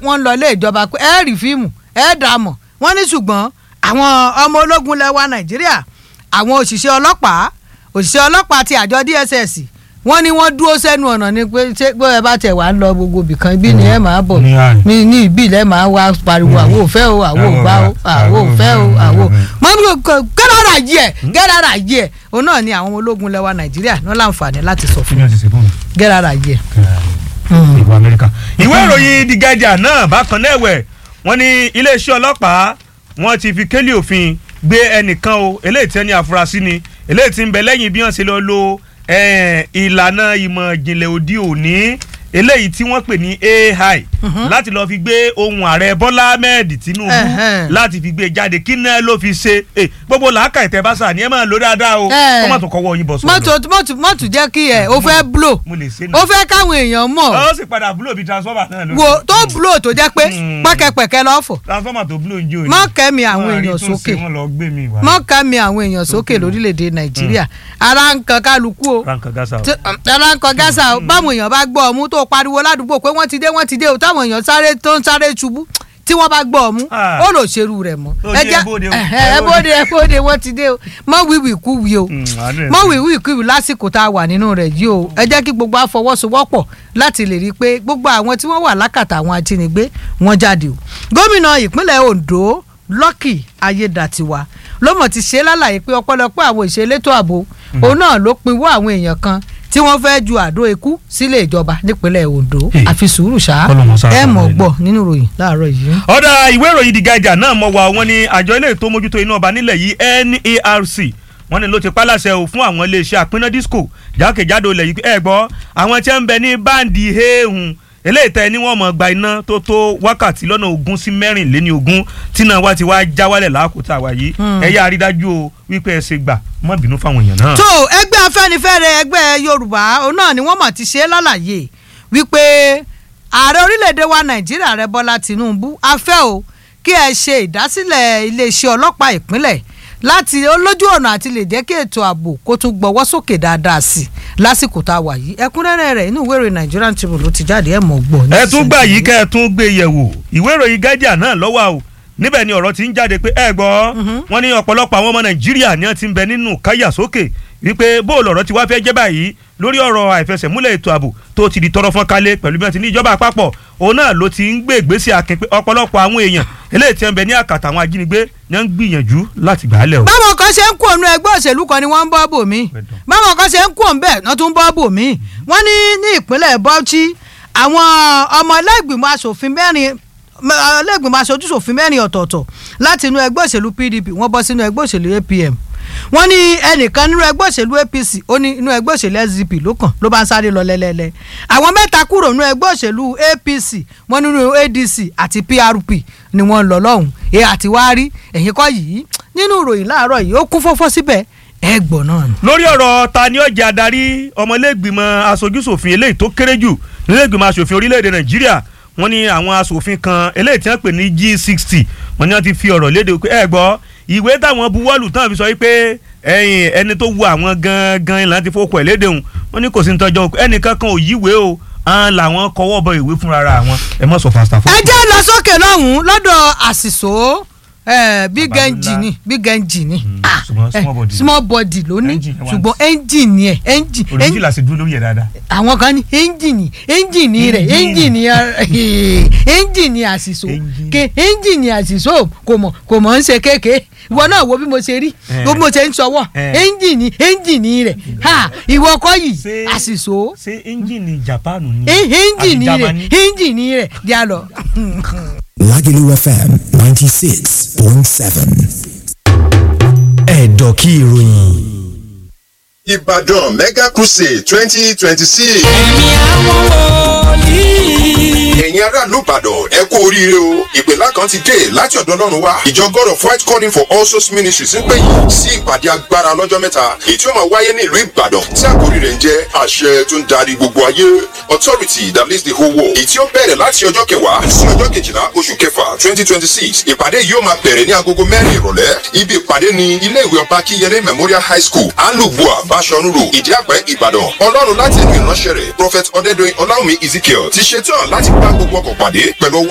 wọ́n ń lọ ilé ìjọba pé ẹ rí fíìmù ẹ dà mọ̀ wọ́n ní ṣùgbọ́n àwọn ọmọ ológun lẹwa nàìjíríà àwọn òṣìṣẹ́ ọlọ́pàá òṣìṣẹ́ ọlọ́pàá ti àjọ dss wọ́n ní wọ́n dúró sẹ́nu ọ̀nà ni pé ṣé pé ẹ bá tẹ̀ wá ń lọ gbogbo ibìkan ibi ni ẹ máa bọ̀ Ní àárín. ní ní ibi ilẹ̀ máa wá pariwo àwo ò fẹ́ o àwo ò gbá o àwo ò fẹ́ o àwo mọ́mí gẹ́dára yìí ẹ̀ gẹ́dára yìí ẹ̀ òun náà ni àwọn ọmọ ológun lẹwa nàìjíríà ní wọ́n láǹfààní láti sọ kí fún ni wọ́n ti ṣe fún mi. gẹ́dára yìí ẹ̀. ìbò amẹ́ríkà. ìwé ìròyìn the guardian náà bákan náà ẹ̀wẹ̀ wọ́n ní iléeṣẹ́ ọlọ́pàá wọ́n ti fi kélé òfin gbé ẹnìkan o eléyìí tí ẹni àfúrásì ni eléyìí tí ń bẹ lẹ́yìn bí wọ́n ṣe lọ lo eh, ìlànà ìmọ̀ ìjìnlẹ̀ òde òní eléyìí tí wọ́n pè ní AI láti lọ́ọ́ fi gbé ohun ààrẹ Bọ́lá Ahmed Tinubu Ẹhẹ́n. láti fi gbé jáde kí náà ló fi ṣe Eh, gbogbo làákà ìtẹ́básà ni ẹ máa lò dáadáa o Eh. kọ́ má tó kọ́wọ́ yín bọ̀ sọ́dọ̀ mọ́tò mọ́tò mọ́tò jẹ́ kí ẹ̀ o fẹ́ blow mo lè ṣe o fẹ́ káwọn èèyàn mọ̀ ó sì padà búlò bíi transformer náà ló wo tó blow tó jẹ́ pé Mm. pẹ́kẹ́pẹ́kẹ́ lọ́fọ̀ transformer tó búlò ń jó ni. mọ́ kẹ́mi àwọn Wọ́n rí èèyàn tó ṣe, sókè wọ́n lọ gbé mi wá. mọ́ kẹ́mi àwọn èèyàn sókè lórílẹ̀‐èdè nàìjíríà ara ń kan kálukú o rankan gasa o. tí- ara ń kan gásà o báwọn èèyàn bá gbọ́ ọmú tó pariwo ládùúgbò pé wọ́n ti dé wọ́n ti dé o táwọn èèyàn sáré tó ń sáré ṣubú tí wọ́n bá gbọ́ ọmú Ah. ó lò ṣerú rẹ̀ mọ́ Ó ní ẹ bóde o. ẹ bóde ẹ bóde wọ́n ti dé o mọ́ wíwì kú wí o Mm, àánú ẹ̀ mọ́ sí. wíwì kú wí lásìkò tá a wà nínú rẹ̀ yìí o ẹ jẹ́ kí gbogbo àfọwọ́sowọ́pọ̀ láti lè rí i pé gbogbo àwọn tí wọ́n wà lákàtà àwọn ajínigbé wọ́n jáde o gómìnà ìpínlẹ̀ Ondo Lucky Ayédàtiwa ló mọ̀ ti ṣe lálàyé pé ọ̀pọ̀lọpọ̀ àwọn ìṣelétò ààbò òun náà ló pinwó àwọn èèyàn kan tí wọ́n fẹ́ ju àdó ikú sílé ìjọba nípínlẹ̀ Ondo Hey. àfi sùúrù ṣá Ọlọ́run ṣàánú ẹ mọ̀ rẹ̀. gbọ́ nínú ìròyìn láàárọ̀ yìí. ọ̀dà ìwé ìròyìn The Guardian náà mọ̀ wá wọn ní àjọ ilé tó mójútó iná ọba nílẹ̀ yìí NERC wọ́n ní ló ti pálàṣẹ o fún àwọn iléeṣẹ́ àpínná disco jákèjádò ilẹ̀ yìí ẹ gbọ́ àwọn tí ń bẹ ní báǹdì ehun eléyìí tẹ ni wọ́n mọ̀ gba iná tó tó wákàtí lọ́nà ogún sí mẹ́rìnléní ogún tí náà wá ti wá já wálẹ̀ láàkótá wa yìí ẹ yá àrídájú o wípé ẹ ṣe gbà má bínú fáwọn èèyàn náà. tó ẹgbẹ́ afẹ́nifẹ́re ẹgbẹ́ yorùbá òun náà ni wọ́n mọ̀ ti ṣe é lálàyé wípé ààrẹ orílẹ̀-èdè wa nàìjíríà rẹ bọ́lá tìǹbù afẹ́ o kí ẹ ṣe ìdásílẹ̀ iléeṣẹ́ ọlọ́pàá ìpínlẹ̀ láti olójú ọ̀nà àti lè jẹ́ kí ètò ààbò kó tún gbọ́wọ́ sókè dáadáa sí i lásìkò tá a wà yìí ẹ̀kúnrẹ́rẹ́ rẹ̀ inú ìwé ìròyìn Nigerian Tribune ló ti jáde ẹ̀ mọ̀ gbọ́. ẹ tún gbà yìí kẹ́ ẹ tún gbé yẹ̀wò ìwé ìròyìn Guardian náà lọ́wọ́ o níbẹ̀ ni ọ̀rọ̀ ti ń jáde pé ẹ gbọ́ wọ́n ní ọ̀pọ̀lọpọ̀ àwọn ọmọ Nàìjíríà ni wọ́n ti ń bẹ nínú káyà sókè wípé bóòlù ọ̀rọ̀ ti wá fẹ́ jẹ́ báyìí lórí ọ̀rọ̀ àìfẹsẹ̀múlẹ̀ ètò ààbò tó ti di tọrọ fọ́n kálé pẹ̀lú bí wọ́n ti ní ìjọba àpapọ̀ òun náà ló ti ń gbé ìgbésẹ̀ akin pé ọ̀pọ̀lọpọ̀ àwọn èèyàn eléyìí tí wọ́n bẹ ní àkàtà àwọn ajínigbé ni wọ́n ń gbìyànjú láti gbà á lẹ̀ o. báwọn kan ṣe ń kú ònú ẹgbẹ́ òṣèlú kan ni wọ́n ń bọ́ bò mí Pẹ̀dọ̀. báwọn kan ṣe ń kú òun bẹ́ẹ̀ wọ́n tún ń bọ́ bò mí wọ́n ní ní ìpínlẹ̀ Bauchi àwọn ọmọ ilé-ìgbìmọ̀ asòfin mẹ́rin ilé-ìgbìmọ̀ aṣojúṣòfin mẹ́rin ọ̀tọ̀ọ̀tọ̀ láti inú ẹgbẹ́ òṣèlú PDP wọ́n bọ́ sínú ẹgbẹ́ òṣèlú APM wọ́n ní ẹnìkan nínú ẹgbẹ́ òṣèlú APC ó ní inú ẹgbẹ́ òṣèlú SDP ló kàn ló bá ń sáré lọ lẹ́lẹ́lẹ́ àwọn mẹ́ta kúrò nínú ẹgbẹ́ òṣèlú APC wọ́n nínú ADC àti PRP ni wọ́n lọ lọ́hùn ẹ̀ àti wá rí ẹ̀yìn kọ́ yìí nínú ìròyìn láàárọ̀ yìí ó kún fọ́fọ́ síbẹ̀ ẹ̀ gbọ́ náà ni. lórí ọ̀rọ̀ ta ni ó jẹ́ adarí ọmọlẹ́gbìmọ̀ aṣojúṣòfin eléyìí tó kéré jù nílẹ̀gbìmọ̀ aṣòfin orílẹ̀-èdè nàìjíríà wọ́n ní àwọn aṣòfin kan eléyìí tí wọ́n pè ní G60 wọ́n ní wọ́n ti fi ọ̀rọ̀ léde pé ẹ gbọ́ ìwé táwọn buwọ́lù tán fi sọ wípé ẹ̀yìn ẹni tó wu àwọn gangan ìlànà ti fọkọ̀ ẹ̀ léde òun wọ́n ní kò sí ní tọ́jọ́ ẹnìkan kan ò yíwèé o àwọn làwọn kọwọ́ bọ ìwé fúnra àwọn ẹ mọ̀ sọ fasta fún. ẹ jẹ́ lọ sókè lọ́hùn-ún lọ́dọ̀ àṣìṣò big Baba engine ńlá. ni big engine ni Mm, Ah, ṣùgbọ́n eh, small body. small body ló ní Engine ẹ wá ṣùgbọ́n engine ẹ̀ engine òrìjì là sì dúró lórí ẹ̀ dáadáa. àwọn kan ní ẹ́ńjìnì ẹ́ńjìnì rẹ̀ ẹ́ńjìnì ẹ́ńjìnì àṣìṣò Ẹ́ńjìnì. ke ẹ́ńjìnì àṣìṣò kò mọ̀ kò mọ̀ ń ṣe kéèké ìwọ náà wo bí mo ṣe rí Eh. bí mo ṣe ń sọwọ́ Eh. ẹ́ńjìnì ẹ́ńjìnì rẹ̀ ha ìwọ kọ́ yìí Ṣé- àṣìṣò ṣé ẹ́ńjìnì Japan ni. ẹ́- ẹ́ńjìnì àbí rẹ̀ Germany? ẹ́ńjìnì rẹ̀ jà lọ. Lagelu FM 96.7. Ẹ̀dọ̀ kí ìròyìn. Ìbàdàn Mega Crusade twenty twenty six. ẹ̀mí àwọn wòlíì. Ẹ̀yin aráàlú Ìbàdàn ẹ kú oríire o. Ìpèlá kan ti dé láti ọ̀dọ̀ Ọlọ́run wá. Ìjọ God of White Calling for All Souls Ministries ń pè yín sí ìpàdé agbára lọ́jọ́ mẹ́ta. Èyí tí ó máa wáyé ní ìlú Ìbàdàn tí àkórí rẹ̀ ń jẹ́ àṣẹ tó ń darí gbogbo ayé. Authority that leads the whole world. Èyí tí ó bẹ̀rẹ̀ láti ọjọ́ kẹwàá sí ọjọ́ kejìlá oṣù kẹfà twenty twenty six. Ìpàdé yìí ó máa bẹ̀rẹ̀ ní agogo mẹ́rin ìrọ̀lẹ́. Ibi ìpàdé ni ilé ìwé ọba Kíyẹlé Memorial High School, Alubua, Bashorun Road, Ìdíàpẹ́, Ìbàdàn. Ọlọ́run láti ẹnu ìránṣẹ́ rẹ̀, Prophet Ọdẹ́dọ̀yìn Ọláwùmí Ezekiel ti ṣetán láti bá gbogbo ọkọ̀ pàdé pẹ̀lú ọwọ́